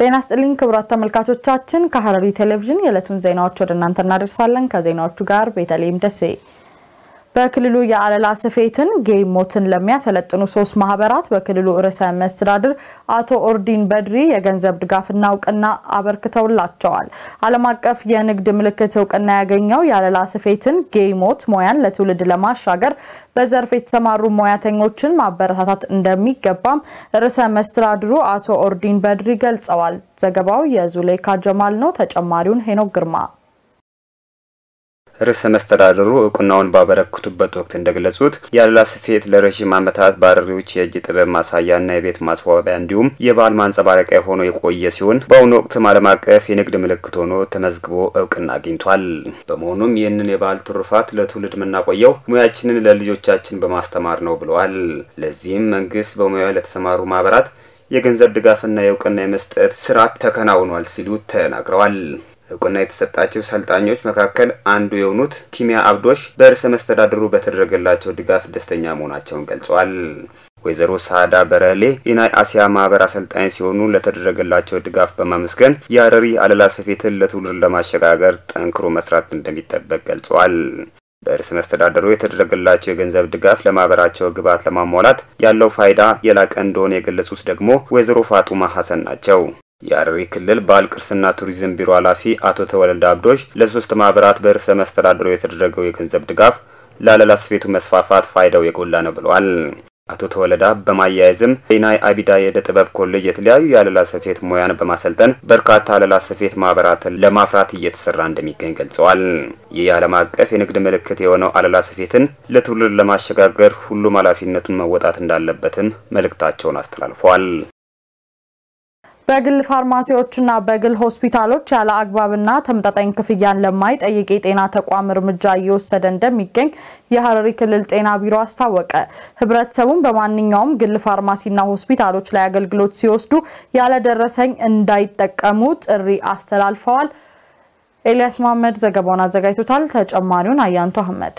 ጤና ስጥልኝ ክቡራት ተመልካቾቻችን፣ ከሐረሪ ቴሌቪዥን የዕለቱን ዜናዎች ወደ እናንተ እናደርሳለን። ከዜናዎቹ ጋር ቤተልሔም ደሴ። በክልሉ የአለላ ስፌትን ጌሞትን ለሚያሰለጥኑ ሶስት ማህበራት በክልሉ ርዕሰ መስተዳድር አቶ ኦርዲን በድሪ የገንዘብ ድጋፍና እውቅና አበርክተውላቸዋል። ዓለም አቀፍ የንግድ ምልክት እውቅና ያገኘው የአለላ ስፌትን ጌሞት ሙያን ለትውልድ ለማሻገር በዘርፍ የተሰማሩ ሙያተኞችን ማበረታታት እንደሚገባም ርዕሰ መስተዳድሩ አቶ ኦርዲን በድሪ ገልጸዋል። ዘገባው የዙሌካ ጀማል ነው። ተጨማሪውን ሄኖክ ግርማ ርዕሰ መስተዳድሩ እውቅናውን ባበረክቱበት ወቅት እንደገለጹት የአለላ ስፌት ለረዥም ዓመታት በሐረሪዎች የእጅ ጥበብ ማሳያና የቤት ማስዋቢያ እንዲሁም የባህል ማንጸባረቂያ ሆኖ የቆየ ሲሆን በአሁኑ ወቅትም ዓለም አቀፍ የንግድ ምልክት ሆኖ ተመዝግቦ እውቅና አግኝቷል። በመሆኑም ይህንን የባህል ትሩፋት ለትውልድ የምናቆየው ሙያችንን ለልጆቻችን በማስተማር ነው ብለዋል። ለዚህም መንግስት በሙያው ለተሰማሩ ማህበራት የገንዘብ ድጋፍና የእውቅና የመስጠት ስርዓት ተከናውኗል ሲሉ ተናግረዋል። እውቅና የተሰጣቸው ሰልጣኞች መካከል አንዱ የሆኑት ኪሚያ አብዶሽ በርዕሰ መስተዳድሩ በተደረገላቸው ድጋፍ ደስተኛ መሆናቸውን ገልጸዋል። ወይዘሮ ሳዳ በረሌ የናይ አሲያ ማህበር አሰልጣኝ ሲሆኑ ለተደረገላቸው ድጋፍ በማመስገን የሐረሪ አለላ ስፌትን ለትውልድ ለማሸጋገር ጠንክሮ መስራት እንደሚጠበቅ ገልጸዋል። በርዕሰ መስተዳደሩ የተደረገላቸው የገንዘብ ድጋፍ ለማህበራቸው ግብዓት ለማሟላት ያለው ፋይዳ የላቀ እንደሆነ የገለጹት ደግሞ ወይዘሮ ፋጡማ ሀሰን ናቸው። የሐረሪ ክልል ባህል ቅርስና ቱሪዝም ቢሮ ኃላፊ አቶ ተወልደ አብዶሽ ለሶስት ማህበራት በርዕሰ መስተዳድሩ የተደረገው የገንዘብ ድጋፍ ለአለላ ስፌቱ መስፋፋት ፋይዳው የጎላ ነው ብለዋል። አቶ ተወለዳ በማያያዝም የናይ አቢዳ የእደ ጥበብ ኮሌጅ የተለያዩ የአለላ ስፌት ሙያን በማሰልጠን በርካታ አለላ ስፌት ማህበራትን ለማፍራት እየተሰራ እንደሚገኝ ገልጸዋል። ይህ የዓለም አቀፍ የንግድ ምልክት የሆነው አለላ ስፌትን ለትውልድ ለማሸጋገር ሁሉም ኃላፊነቱን መወጣት እንዳለበትም መልእክታቸውን አስተላልፈዋል። በግል ፋርማሲዎችና በግል ሆስፒታሎች ያለ አግባብና ተመጣጣኝ ክፍያን ለማይጠይቅ የጤና ተቋም እርምጃ እየወሰደ እንደሚገኝ የሐረሪ ክልል ጤና ቢሮ አስታወቀ። ህብረተሰቡን በማንኛውም ግል ፋርማሲና ሆስፒታሎች ላይ አገልግሎት ሲወስዱ ያለደረሰኝ እንዳይጠቀሙ ጥሪ አስተላልፈዋል። ኤልያስ መሐመድ ዘገባውን አዘጋጅቶታል። ተጨማሪውን አያንቱ አህመድ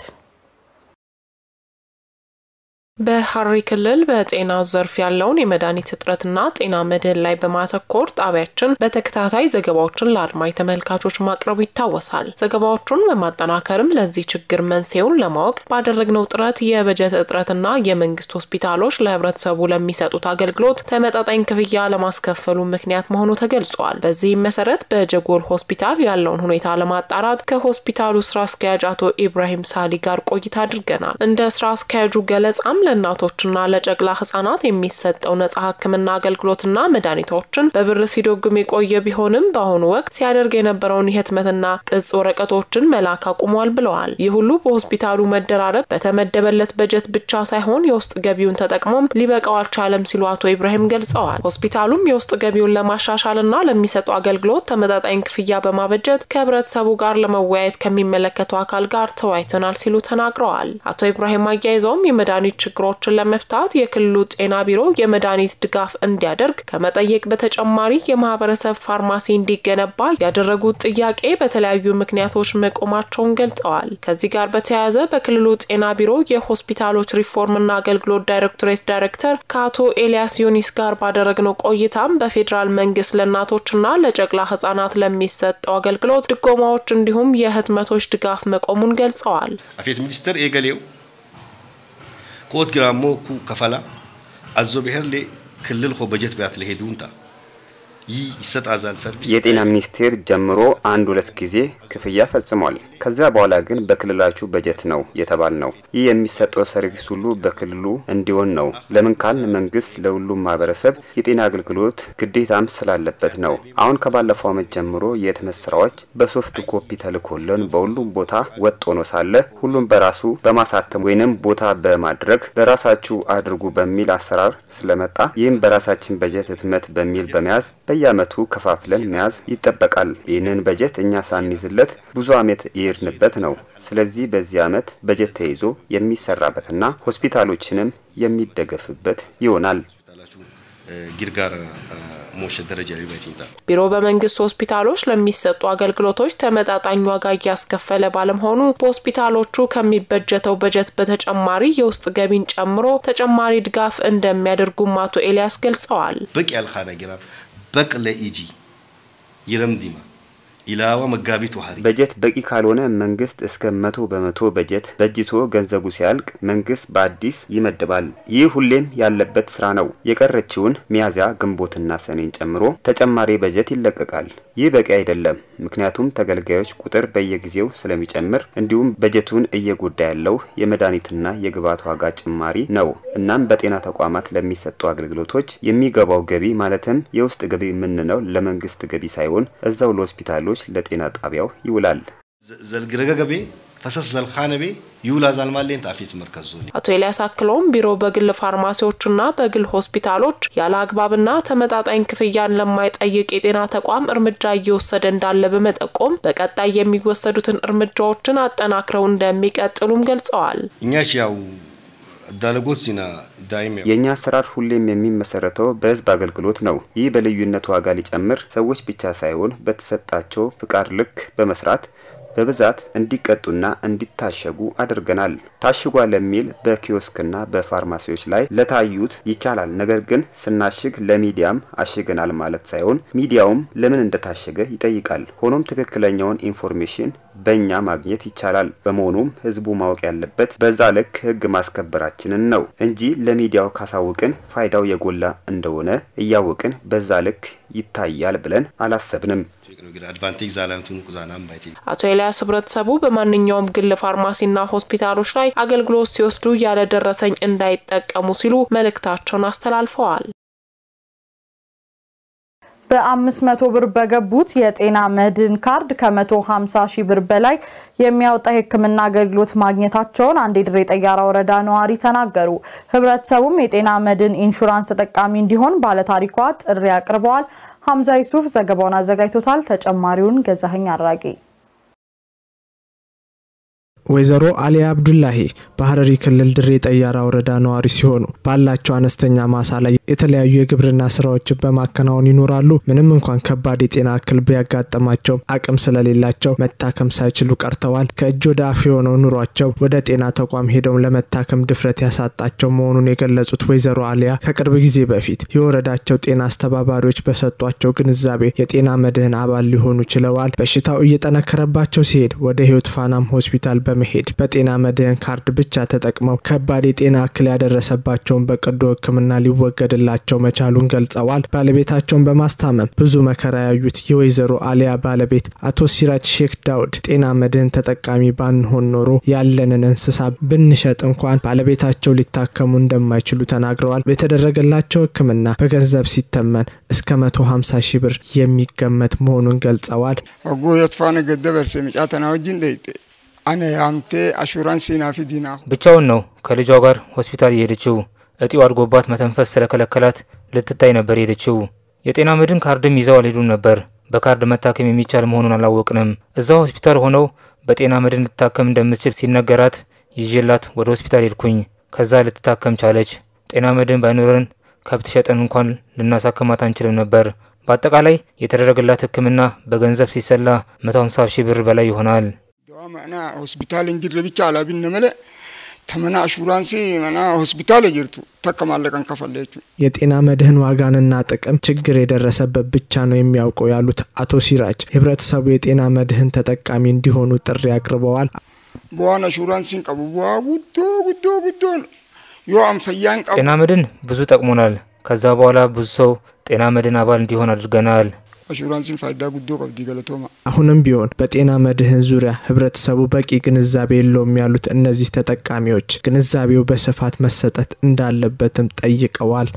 በሐረሪ ክልል በጤና ዘርፍ ያለውን የመድኃኒት እጥረትና ጤና መድህን ላይ በማተኮር ጣቢያችን በተከታታይ ዘገባዎችን ለአድማጭ ተመልካቾች ማቅረቡ ይታወሳል። ዘገባዎቹን በማጠናከርም ለዚህ ችግር መንስኤውን ለማወቅ ባደረግነው ጥረት የበጀት እጥረትና የመንግስት ሆስፒታሎች ለህብረተሰቡ ለሚሰጡት አገልግሎት ተመጣጣኝ ክፍያ ለማስከፈሉ ምክንያት መሆኑ ተገልጿል። በዚህም መሰረት በጀጎል ሆስፒታል ያለውን ሁኔታ ለማጣራት ከሆስፒታሉ ስራ አስኪያጅ አቶ ኢብራሂም ሳሊ ጋር ቆይታ አድርገናል። እንደ ስራ አስኪያጁ ገለጻም ለእናቶችና ለጨቅላ ህጻናት የሚሰጠው ነጻ ሕክምና አገልግሎትና መድኃኒቶችን በብር ሲዶግም የቆየ ቢሆንም በአሁኑ ወቅት ሲያደርግ የነበረውን የህትመትና ቅጽ ወረቀቶችን መላክ አቁሟል ብለዋል። ይህ ሁሉ በሆስፒታሉ መደራረብ በተመደበለት በጀት ብቻ ሳይሆን የውስጥ ገቢውን ተጠቅሞም ሊበቃው አልቻለም ሲሉ አቶ ኢብራሂም ገልጸዋል። ሆስፒታሉም የውስጥ ገቢውን ለማሻሻልና ለሚሰጡ አገልግሎት ተመጣጣኝ ክፍያ በማበጀት ከህብረተሰቡ ጋር ለመወያየት ከሚመለከተው አካል ጋር ተወያይተናል ሲሉ ተናግረዋል። አቶ ኢብራሂም አያይዘውም የመድኃኒት ችግሮችን ለመፍታት የክልሉ ጤና ቢሮ የመድኃኒት ድጋፍ እንዲያደርግ ከመጠየቅ በተጨማሪ የማህበረሰብ ፋርማሲ እንዲገነባ ያደረጉት ጥያቄ በተለያዩ ምክንያቶች መቆማቸውን ገልጸዋል። ከዚህ ጋር በተያያዘ በክልሉ ጤና ቢሮ የሆስፒታሎች ሪፎርምና አገልግሎት ዳይሬክቶሬት ዳይሬክተር ከአቶ ኤልያስ ዩኒስ ጋር ባደረግነው ቆይታም በፌዴራል መንግስት ለእናቶችና ለጨቅላ ህጻናት ለሚሰጠው አገልግሎት ድጎማዎች እንዲሁም የህትመቶች ድጋፍ መቆሙን ገልጸዋል። አፌት ሚኒስተር ኤገሌው ኮት ግራሞ ኩ ከፈላ አዞ ብሔርሌ ክልል ሆ በጀት ቢያት ለሄዱንታ ይህ ይሰጣዛል ሰርቪስ የጤና ሚኒስቴር ጀምሮ አንድ ሁለት ጊዜ ክፍያ ፈጽሟል። ከዚያ በኋላ ግን በክልላችሁ በጀት ነው የተባል ነው። ይህ የሚሰጠው ሰርቪስ ሁሉ በክልሉ እንዲሆን ነው። ለምን ካልን መንግስት ለሁሉም ማህበረሰብ የጤና አገልግሎት ግዴታም ስላለበት ነው። አሁን ከባለፈው ዓመት ጀምሮ የህትመት ስራዎች በሶፍት ኮፒ ተልኮልን በሁሉም ቦታ ወጥ ሆኖ ሳለ ሁሉም በራሱ በማሳተም ወይንም ቦታ በማድረግ ለራሳችሁ አድርጉ በሚል አሰራር ስለመጣ ይህም በራሳችን በጀት ህትመት በሚል በመያዝ በየአመቱ ከፋፍለን መያዝ ይጠበቃል። ይህንን በጀት እኛ ሳንይዝለት ብዙ አመት የሄድንበት ነው። ስለዚህ በዚህ አመት በጀት ተይዞ የሚሰራበትና ሆስፒታሎችንም የሚደገፍበት ይሆናል። ጊርጋር ሞሸት ደረጃ ሊበት ቢሮ በመንግስት ሆስፒታሎች ለሚሰጡ አገልግሎቶች ተመጣጣኝ ዋጋ እያስከፈለ ባለመሆኑ በሆስፒታሎቹ ከሚበጀተው በጀት በተጨማሪ የውስጥ ገቢን ጨምሮ ተጨማሪ ድጋፍ እንደሚያደርጉም አቶ ኤልያስ ገልጸዋል። በቂ ያልካነ ጊራ በቅ ለኢጂ ይረምዲማ ኢላዋ መጋቢት ዋህሪ በጀት በቂ ካልሆነ መንግስት እስከ መቶ በመቶ በጀት በጅቶ ገንዘቡ ሲያልቅ መንግስት በአዲስ ይመድባል። ይህ ሁሌም ያለበት ስራ ነው። የቀረችውን ሚያዝያ፣ ግንቦትና ሰኔን ጨምሮ ተጨማሪ በጀት ይለቀቃል። ይህ በቂ አይደለም። ምክንያቱም ተገልጋዮች ቁጥር በየጊዜው ስለሚጨምር እንዲሁም በጀቱን እየጎዳ ያለው የመድኃኒትና የግብዓት ዋጋ ጭማሪ ነው። እናም በጤና ተቋማት ለሚሰጡ አገልግሎቶች የሚገባው ገቢ ማለትም የውስጥ ገቢ የምንለው ለመንግስት ገቢ ሳይሆን እዛው ለሆስፒታሎች፣ ለጤና ጣቢያው ይውላል። ዘልግረገ ገቤ ፈሰስ ዘልካነቤ ይውላ ዛልማሌን ጣፊት መርከዝ ዞን አቶ ኤልያስ አክለውም ቢሮ በግል ፋርማሲዎችና በግል ሆስፒታሎች ያለ አግባብና ተመጣጣኝ ክፍያን ለማይጠይቅ የጤና ተቋም እርምጃ እየወሰደ እንዳለ በመጠቆም በቀጣይ የሚወሰዱትን እርምጃዎችን አጠናክረው እንደሚቀጥሉም ገልጸዋል። እኛች ያው ዳለጎት ዚና ዳይም የእኛ አሰራር ሁሌም የሚመሰረተው በህዝብ አገልግሎት ነው። ይህ በልዩነት ዋጋ ሊጨምር ሰዎች ብቻ ሳይሆን በተሰጣቸው ፍቃድ ልክ በመስራት በብዛት እንዲቀጡና እንዲታሸጉ አድርገናል። ታሽጓል የሚል በኪዮስክና በፋርማሲዎች ላይ ለታዩት ይቻላል። ነገር ግን ስናሽግ ለሚዲያም አሽገናል ማለት ሳይሆን ሚዲያውም ለምን እንደታሸገ ይጠይቃል። ሆኖም ትክክለኛውን ኢንፎርሜሽን በእኛ ማግኘት ይቻላል። በመሆኑም ህዝቡ ማወቅ ያለበት በዛ ልክ ህግ ማስከበራችንን ነው እንጂ ለሚዲያው ካሳውቅን ፋይዳው የጎላ እንደሆነ እያወቅን በዛ ልክ ይታያል ብለን አላሰብንም። አድቫንቴጅ ዛላንቱን ቁዛናም ባይቴ አቶ ኤልያስ ህብረተሰቡ በማንኛውም ግል ፋርማሲና ሆስፒታሎች ላይ አገልግሎት ሲወስዱ ያለ ደረሰኝ እንዳይጠቀሙ ሲሉ መልእክታቸውን አስተላልፈዋል። በአምስት መቶ ብር በገቡት የጤና መድን ካርድ ከመቶ ሀምሳ ሺህ ብር በላይ የሚያወጣ የሕክምና አገልግሎት ማግኘታቸውን አንድ የድሬ ጠያራ ወረዳ ነዋሪ ተናገሩ። ህብረተሰቡም የጤና መድን ኢንሹራንስ ተጠቃሚ እንዲሆን ባለታሪኳ ጥሪ አቅርበዋል። ሀምዛ ይሱፍ ዘገባውን አዘጋጅቶታል። ተጨማሪውን ገዛኸኝ አራጌ ወይዘሮ አሊያ አብዱላሂ በሀረሪ ክልል ድሬ ጠያራ ወረዳ ነዋሪ ሲሆኑ ባላቸው አነስተኛ ማሳ ላይ የተለያዩ የግብርና ስራዎችን በማከናወን ይኖራሉ። ምንም እንኳን ከባድ የጤና እክል ቢያጋጥማቸው አቅም ስለሌላቸው መታከም ሳይችሉ ቀርተዋል። ከእጅ ወደ አፍ የሆነው ኑሯቸው ወደ ጤና ተቋም ሄደው ለመታከም ድፍረት ያሳጣቸው መሆኑን የገለጹት ወይዘሮ አሊያ ከቅርብ ጊዜ በፊት የወረዳቸው ጤና አስተባባሪዎች በሰጧቸው ግንዛቤ የጤና መድህን አባል ሊሆኑ ችለዋል። በሽታው እየጠነከረባቸው ሲሄድ ወደ ህይወት ፋናም ሆስፒታል በመሄድ በጤና መድህን ካርድ ብቻ ተጠቅመው ከባድ የጤና እክል ያደረሰባቸውን በቀዶ ሕክምና ሊወገድላቸው መቻሉን ገልጸዋል። ባለቤታቸውን በማስታመም ብዙ መከራ ያዩት የወይዘሮ አሊያ ባለቤት አቶ ሲራጅ ሼክ ዳውድ ጤና መድህን ተጠቃሚ ባንሆን ኖሮ ያለንን እንስሳ ብንሸጥ እንኳን ባለቤታቸው ሊታከሙ እንደማይችሉ ተናግረዋል። የተደረገላቸው ሕክምና በገንዘብ ሲተመን እስከ መቶ ሀምሳ ሺህ ብር የሚገመት መሆኑን ገልጸዋል። ወጎ የጥፋነ ገደበርሴ ምጫተና ወጅን ደይጤ አነ ያምቴ አሹራንስ ናፊ ዲና ብቻውን ነው ከልጇ ጋር ሆስፒታል የሄደችው። እጢው አድጎባት መተንፈስ ስለከለከላት ልትታይ ነበር የሄደችው። የጤና መድን ካርድም ይዘው አልሄዱም ነበር። በካርድ መታከም የሚቻል መሆኑን አላወቅንም። እዛው ሆስፒታል ሆነው በጤና መድን ልትታከም እንደምትችል ሲነገራት ይዤላት ወደ ሆስፒታል ሄድኩኝ። ከዛ ልትታከም ቻለች። ጤና መድን ባይኖረን ከብት ሸጠን እንኳን ልናሳክማት አንችልም ነበር። በአጠቃላይ የተደረገላት ሕክምና በገንዘብ ሲሰላ 150 ሺህ ብር በላይ ይሆናል። ደዋ መና ሆስፒታል እንጅረ ብቻ አላቢነ መለ ተመና አሹራንሲ መና ሆስፒታል ጅርቱ ተከማለቀን ከፈለቹ የጤና መድህን ዋጋንና ጥቅም ችግር የደረሰበት ብቻ ነው የሚያውቀው ያሉት አቶ ሲራጅ ህብረተሰቡ የጤና መድህን ተጠቃሚ እንዲሆኑ ጥሪ አቅርበዋል። በዋን አሹራንሲን ቀቡ በዋ ጉዶ ጉዶ ጉዶ ነው ዮ አንፈያን ቀቡ ጤና መድን ብዙ ጠቅሞናል። ከዛ በኋላ ብዙ ሰው ጤና መድን አባል እንዲሆን አድርገናል። አሹራንሲን ፋይዳ ጉዶ ቀብዲ ገለቶማ አሁንም ቢሆን በጤና መድህን ዙሪያ ህብረተሰቡ በቂ ግንዛቤ የለውም ያሉት እነዚህ ተጠቃሚዎች ግንዛቤው በስፋት መሰጠት እንዳለበትም ጠይቀዋል።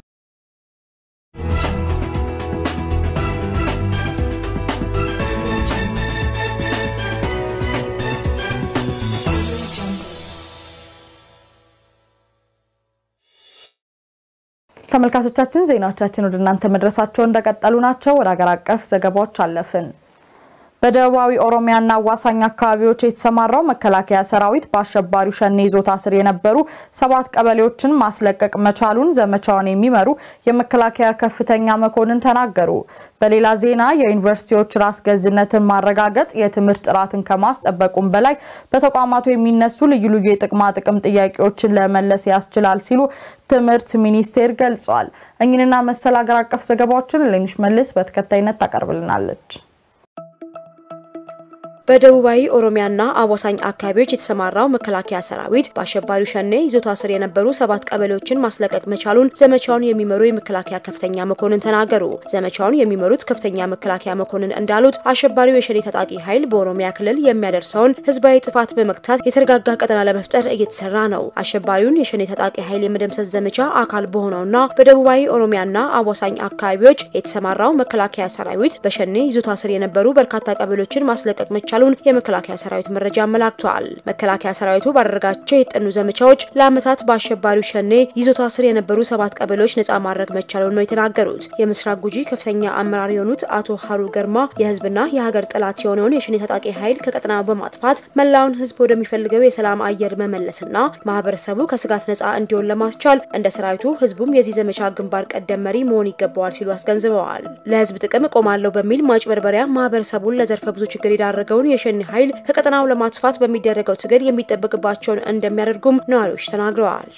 ተመልካቾቻችን ዜናዎቻችን ወደ እናንተ መድረሳቸው እንደቀጠሉ ናቸው። ወደ ሀገር አቀፍ ዘገባዎች አለፍን። በደቡባዊ ኦሮሚያና አዋሳኝ አካባቢዎች የተሰማራው መከላከያ ሰራዊት በአሸባሪው ሸኔ ይዞታ ስር የነበሩ ሰባት ቀበሌዎችን ማስለቀቅ መቻሉን ዘመቻውን የሚመሩ የመከላከያ ከፍተኛ መኮንን ተናገሩ። በሌላ ዜና የዩኒቨርሲቲዎች ራስ ገዝነትን ማረጋገጥ የትምህርት ጥራትን ከማስጠበቁም በላይ በተቋማቱ የሚነሱ ልዩ ልዩ የጥቅማ ጥቅም ጥያቄዎችን ለመለስ ያስችላል ሲሉ ትምህርት ሚኒስቴር ገልጿል። እኝንና መሰል ሀገር አቀፍ ዘገባዎችን ሌኒሽ መልስ በተከታይነት ታቀርብልናለች። በደቡባዊ ኦሮሚያና አዋሳኝ አካባቢዎች የተሰማራው መከላከያ ሰራዊት በአሸባሪው ሸኔ ይዞታ ስር የነበሩ ሰባት ቀበሌዎችን ማስለቀቅ መቻሉን ዘመቻውን የሚመሩ የመከላከያ ከፍተኛ መኮንን ተናገሩ። ዘመቻውን የሚመሩት ከፍተኛ መከላከያ መኮንን እንዳሉት አሸባሪው የሸኔ ታጣቂ ኃይል በኦሮሚያ ክልል የሚያደርሰውን ህዝባዊ ጥፋት በመግታት የተረጋጋ ቀጠና ለመፍጠር እየተሰራ ነው። አሸባሪውን የሸኔ ታጣቂ ኃይል የመደምሰስ ዘመቻ አካል በሆነውና በደቡባዊ ኦሮሚያና አዋሳኝ አካባቢዎች የተሰማራው መከላከያ ሰራዊት በሸኔ ይዞታ ስር የነበሩ በርካታ ቀበሌዎችን ማስለቀቅ መቻሉ መቻሉን የመከላከያ ሰራዊት መረጃ አመላክቷል። መከላከያ ሰራዊቱ ባደረጋቸው የጠኑ ዘመቻዎች ለዓመታት በአሸባሪው ሸኔ ይዞታ ስር የነበሩ ሰባት ቀበሌዎች ነጻ ማድረግ መቻሉን ነው የተናገሩት። የምስራቅ ጉጂ ከፍተኛ አመራር የሆኑት አቶ ሀሩ ገርማ የህዝብና የሀገር ጠላት የሆነውን የሸኔ ታጣቂ ኃይል ከቀጠናው በማጥፋት መላውን ህዝብ ወደሚፈልገው የሰላም አየር መመለስና ማህበረሰቡ ከስጋት ነጻ እንዲሆን ለማስቻል እንደ ሰራዊቱ ህዝቡም የዚህ ዘመቻ ግንባር ቀደም መሪ መሆን ይገባዋል ሲሉ አስገንዝበዋል። ለህዝብ ጥቅም እቆማለሁ በሚል ማጭበርበሪያ ማህበረሰቡን ለዘርፈ ብዙ ችግር የዳረገውን የሸኔ ኃይል ከቀጠናው ለማጥፋት በሚደረገው ትግል የሚጠበቅባቸውን እንደሚያደርጉም ነዋሪዎች ተናግረዋል።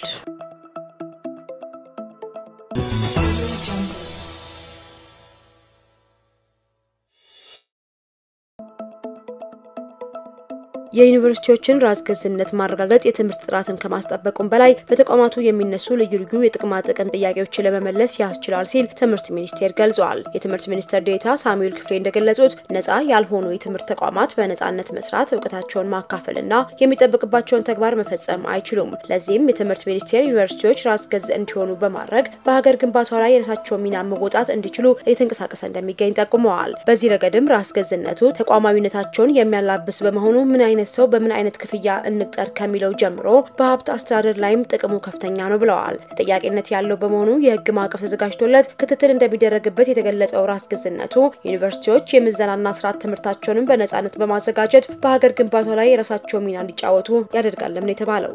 የዩኒቨርሲቲዎችን ራስ ገዝነት ማረጋገጥ የትምህርት ጥራትን ከማስጠበቁም በላይ በተቋማቱ የሚነሱ ልዩ ልዩ የጥቅማ ጥቅም ጥያቄዎችን ለመመለስ ያስችላል ሲል ትምህርት ሚኒስቴር ገልጿል። የትምህርት ሚኒስትር ዴኤታ ሳሙኤል ክፍሌ እንደገለጹት ነጻ ያልሆኑ የትምህርት ተቋማት በነጻነት መስራት፣ እውቀታቸውን ማካፈልና የሚጠበቅባቸውን ተግባር መፈጸም አይችሉም። ለዚህም የትምህርት ሚኒስቴር ዩኒቨርሲቲዎች ራስ ገዝ እንዲሆኑ በማድረግ በሀገር ግንባታው ላይ የራሳቸውን ሚና መወጣት እንዲችሉ እየተንቀሳቀሰ እንደሚገኝ ጠቁመዋል። በዚህ ረገድም ራስ ገዝነቱ ተቋማዊነታቸውን የሚያላብስ በመሆኑ ምን አይነት ሰው በምን አይነት ክፍያ እንቅጠር ከሚለው ጀምሮ በሀብት አስተዳደር ላይም ጥቅሙ ከፍተኛ ነው ብለዋል። ተጠያቂነት ያለው በመሆኑ የህግ ማዕቀፍ ተዘጋጅቶለት ክትትል እንደሚደረግበት የተገለጸው ራስ ገዝነቱ ዩኒቨርሲቲዎች የምዘናና ስርዓት ትምህርታቸውንም በነጻነት በማዘጋጀት በሀገር ግንባታው ላይ የራሳቸው ሚና እንዲጫወቱ ያደርጋልም ነው የተባለው።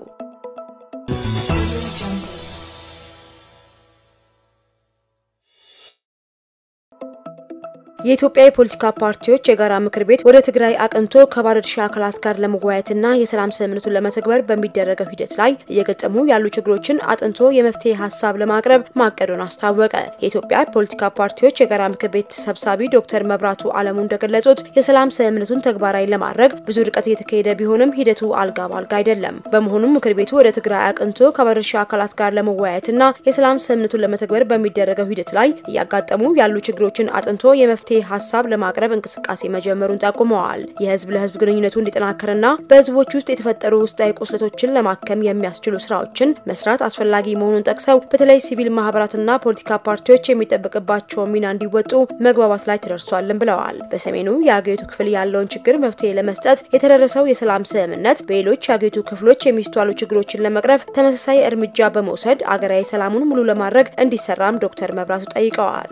የኢትዮጵያ የፖለቲካ ፓርቲዎች የጋራ ምክር ቤት ወደ ትግራይ አቅንቶ ከባለድርሻ አካላት ጋር ለመወያየትና የሰላም ስምምነቱን ለመተግበር በሚደረገው ሂደት ላይ እየገጠሙ ያሉ ችግሮችን አጥንቶ የመፍትሄ ሀሳብ ለማቅረብ ማቀዱን አስታወቀ። የኢትዮጵያ ፖለቲካ ፓርቲዎች የጋራ ምክር ቤት ሰብሳቢ ዶክተር መብራቱ አለሙ እንደገለጹት የሰላም ስምምነቱን ተግባራዊ ለማድረግ ብዙ ርቀት እየተካሄደ ቢሆንም ሂደቱ አልጋ ባልጋ አይደለም። በመሆኑም ምክር ቤቱ ወደ ትግራይ አቅንቶ ከባለድርሻ አካላት ጋር ለመወያየትና የሰላም ስምምነቱን ለመተግበር በሚደረገው ሂደት ላይ እያጋጠሙ ያሉ ችግሮችን አጥንቶ የመፍትሄ ሀሳብ ለማቅረብ እንቅስቃሴ መጀመሩን ጠቁመዋል። የህዝብ ለህዝብ ግንኙነቱ እንዲጠናከርና በህዝቦች ውስጥ የተፈጠሩ ውስጣዊ ቁስለቶችን ለማከም የሚያስችሉ ስራዎችን መስራት አስፈላጊ መሆኑን ጠቅሰው በተለይ ሲቪል ማህበራትና ፖለቲካ ፓርቲዎች የሚጠበቅባቸውን ሚና እንዲወጡ መግባባት ላይ ተደርሷልን ብለዋል። በሰሜኑ የአገሪቱ ክፍል ያለውን ችግር መፍትሄ ለመስጠት የተደረሰው የሰላም ስምምነት በሌሎች የአገሪቱ ክፍሎች የሚስተዋሉ ችግሮችን ለመቅረፍ ተመሳሳይ እርምጃ በመውሰድ አገራዊ ሰላሙን ሙሉ ለማድረግ እንዲሰራም ዶክተር መብራቱ ጠይቀዋል።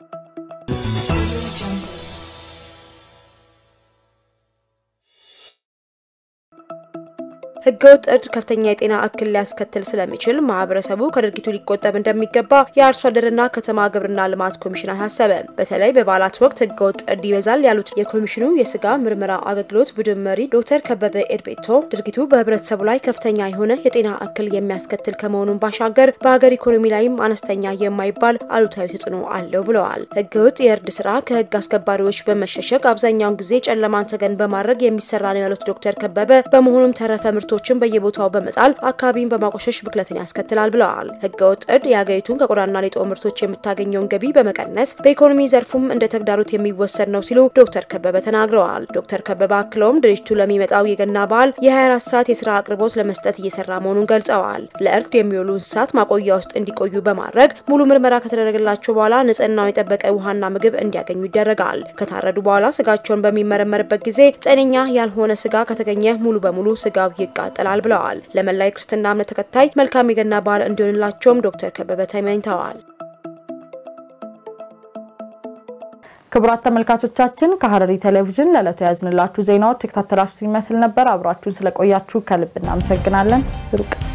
ህገወጥ እርድ ከፍተኛ የጤና እክል ሊያስከትል ስለሚችል ማህበረሰቡ ከድርጊቱ ሊቆጠብ እንደሚገባ የአርሶ አደርና ከተማ ግብርና ልማት ኮሚሽን አሳሰበ። በተለይ በበዓላት ወቅት ህገወጥ እርድ ይበዛል ያሉት የኮሚሽኑ የስጋ ምርመራ አገልግሎት ቡድን መሪ ዶክተር ከበበ ኤድቤቶ ድርጊቱ በህብረተሰቡ ላይ ከፍተኛ የሆነ የጤና እክል የሚያስከትል ከመሆኑን ባሻገር በሀገር ኢኮኖሚ ላይም አነስተኛ የማይባል አሉታዊ ተጽዕኖ አለው ብለዋል። ህገወጥ የእርድ ስራ ከህግ አስከባሪዎች በመሸሸግ አብዛኛውን ጊዜ ጨለማን ተገን በማድረግ የሚሰራ ነው ያሉት ዶክተር ከበበ በመሆኑም ተረፈ ምርቶችን በየቦታው በመጣል አካባቢን በማቆሸሽ ብክለትን ያስከትላል ብለዋል። ህገወጥ እርድ የሀገሪቱን ከቆዳና ሌጦ ምርቶች የምታገኘውን ገቢ በመቀነስ በኢኮኖሚ ዘርፉም እንደ ተግዳሮት የሚወሰድ ነው ሲሉ ዶክተር ከበበ ተናግረዋል። ዶክተር ከበበ አክለውም ድርጅቱ ለሚመጣው የገና በዓል የ24 ሰዓት የስራ አቅርቦት ለመስጠት እየሰራ መሆኑን ገልጸዋል። ለእርድ የሚውሉ እንስሳት ማቆያ ውስጥ እንዲቆዩ በማድረግ ሙሉ ምርመራ ከተደረገላቸው በኋላ ንጽህናውን የጠበቀ ውሃና ምግብ እንዲያገኙ ይደረጋል። ከታረዱ በኋላ ስጋቸውን በሚመረመርበት ጊዜ ጤነኛ ያልሆነ ስጋ ከተገኘ ሙሉ በሙሉ ስጋው ይቃጠላል ብለዋል። ለመላይ ክርስትና እምነት ተከታይ መልካም የገና በዓል እንዲሆንላቸውም ዶክተር ከበበ ተመኝተዋል። ክቡራት ተመልካቾቻችን ከሐረሪ ቴሌቪዥን ለዕለቱ ያዝንላችሁ ዜናዎች የተከታተላችሁ ሲመስል ነበር። አብራችሁን ስለቆያችሁ ከልብ እናመሰግናለን። ብሩቅ